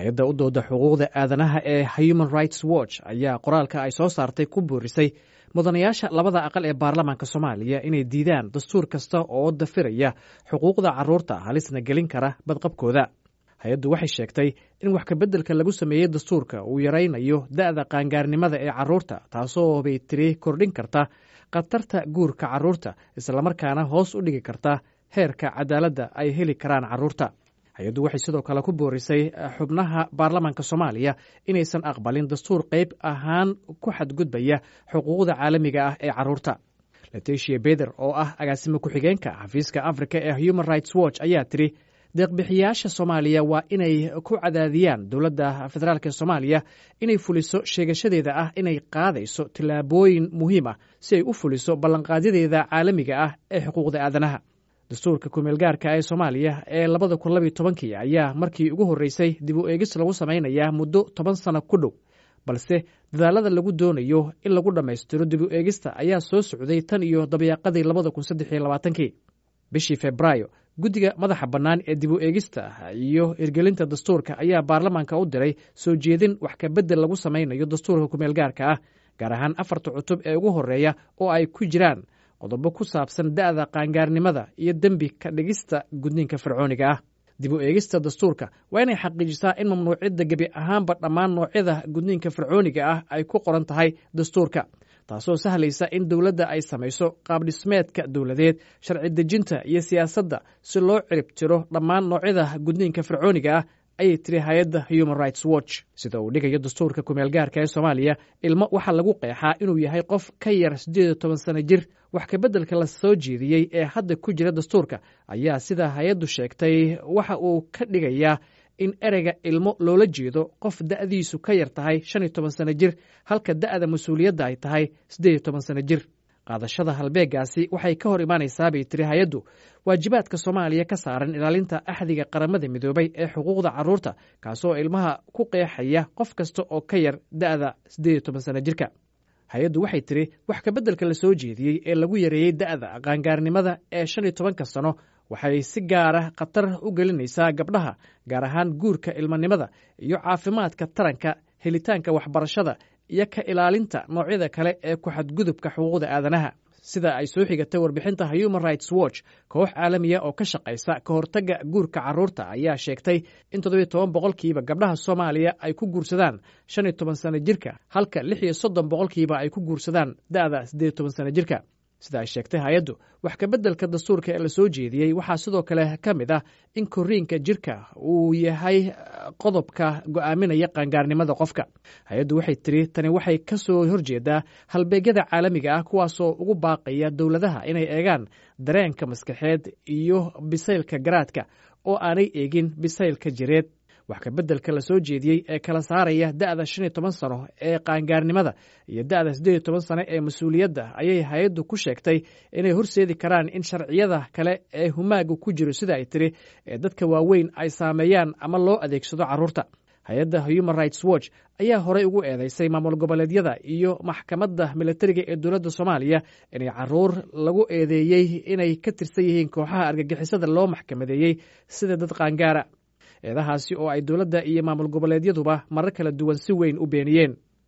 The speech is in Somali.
hay-adda u dooda xuquuqda aadanaha ee human rights watch ayaa qoraalka ay soo saartay ku boorisay mudanayaasha labada aqal ee baarlamaanka soomaaliya inay diidaan dastuur kasta oo dafiraya xuquuqda carruurta halisna gelin kara badqabkooda hay-addu waxay sheegtay in wax kabeddelka lagu sameeyey dastuurka uu yaraynayo da'da qaangaarnimada ee carruurta taasoo bay tiri kordhin karta khatarta guurka carruurta islamarkaana hoos u dhigi karta heerka cadaaladda ay heli karaan carruurta hay-addu waxay sidoo kale ku boorisay xubnaha baarlamaanka soomaaliya inaysan aqbalin dastuur qayb ahaan ku xadgudbaya xuquuqda caalamiga ah ee carruurta leticia beder oo ah agaasimo ku-xigeenka xafiiska africa ee human rights watch ayaa tiri deeqbixiyaasha soomaaliya waa inay ku cadaadiyaan dowladda federaalk ee soomaaliya inay fuliso sheegashadeeda ah inay qaadayso tillaabooyin muhiim ah si ay u fuliso ballanqaadyadeeda caalamiga ah ee xuquuqda aadanaha dastuurka kumeelgaarka ee soomaaliya ee labada kun labiyo tobankii ayaa markii ugu horreysay dib u eegis lagu samaynayaa muddo toban sano ku dhow balse dadaalada lagu doonayo in lagu dhammaystiro dib u eegista ayaa soo socday tan iyo dabayaaqadii labada kun saddex iyo labaatankii bishii febraayo guddiga madaxa bannaan ee dib u eegista iyo hirgelinta dastuurka ayaa baarlamaanka u diray soo jeedin wax kabedel lagu samaynayo dastuurka kumeelgaarka ah gaar ahaan afarta cutub ee ugu horreeya oo ay ku jiraan qodobo ku saabsan da'da qaangaarnimada iyo dembi ka dhigista gudniinka fircooniga ah dib u eegista dastuurka waa inay xaqiijisaa in mamnuucidda gebi ahaanba dhammaan noocyada gudniinka fircooniga ah ay ku qoran tahay dastuurka taasoo sahlaysa in dowladda ay samayso qaabdhismeedka dowladeed sharci dejinta iyo siyaasadda si loo cirib tiro dhammaan noocyada gudniinka fircooniga ah ayay tiri hay-adda human rights watch sida uu dhigayo dastuurka kumeelgaarka ee soomaaliya ilmo waxaa lagu qeexaa inuu yahay qof ka yar siddeed iyo toban sano jir wax kabeddelka la soo jeediyey ee hadda ku jira dastuurka ayaa sida hay-addu sheegtay waxa uu ka dhigayaa in ereyga ilmo loola jeedo qof da'diisu ka yar tahay shan iyo toban sano jir halka da'da mas-uuliyadda ay tahay siddeed iyo toban sano jir qaadashada halbeegaasi waxay ka hor imaanaysaa bay tiri hay-addu waajibaadka soomaaliya ka saaran ilaalinta axdiga qaramada midoobay ee xuquuqda carruurta kaasoo ilmaha ku qeexaya qof kasta oo ka yar da'da siddeed iyo toban sano jirka hay-addu waxay tiri wax kabeddelka la soo jeediyey ee lagu yareeyey da'da qaangaarnimada ee shan iyo tobanka sano waxay si gaara khatar u gelinaysaa gabdhaha gaar ahaan guurka ilmanimada iyo caafimaadka taranka helitaanka waxbarashada iyo ka ilaalinta noocyada kale ee ku xadgudubka xuquuqda aadanaha sida ay soo xigatay warbixinta human rights watch koox caalamiya oo ka shaqaysa ka hortagga guurka carruurta ayaa sheegtay in toddobiyo toban boqolkiiba gabdhaha soomaaliya ay ku guursadaan shan iyo toban sano jirka halka lix iyo soddon boqolkiiba ay ku guursadaan da'da siddeed iyo toban sano jirka sida ay sheegtay hay-addu wax kabeddelka dastuurka ee la soo jeediyey waxaa sidoo kale ka mid ah in koriinka jirka uu yahay qodobka go'aaminaya qaangaarnimada qofka hay-addu waxay tiri tani waxay ka soo horjeedaa halbeegyada caalamiga ah kuwaasoo ugu baaqaya dowladaha inay eegaan dareenka maskaxeed iyo bisaylka garaadka oo aanay eegin bisaylka jireed wax kabeddelka la soo jeediyey ee kala saaraya da'da shan iyo toban sano ee qaangaarnimada iyo da'da siddeed iyo toban sano ee mas-uuliyadda ayay hay-addu ku sheegtay inay horseedi karaan in sharciyada kale ee humaaga ku jiro sida ay tiri ee dadka waaweyn ay saameeyaan ama loo adeegsado carruurta hay-adda human rights watch ayaa horey ugu eedeysay maamul goboleedyada iyo maxkamadda militariga ee dowladda soomaaliya inay caruur lagu eedeeyey inay ka tirsan yihiin kooxaha argagixisada loo maxkamadeeyey sida dad qaangaara eedahaasi oo ay dowladda iyo maamul goboleedyaduba marar kala duwan si weyn u beeniyeen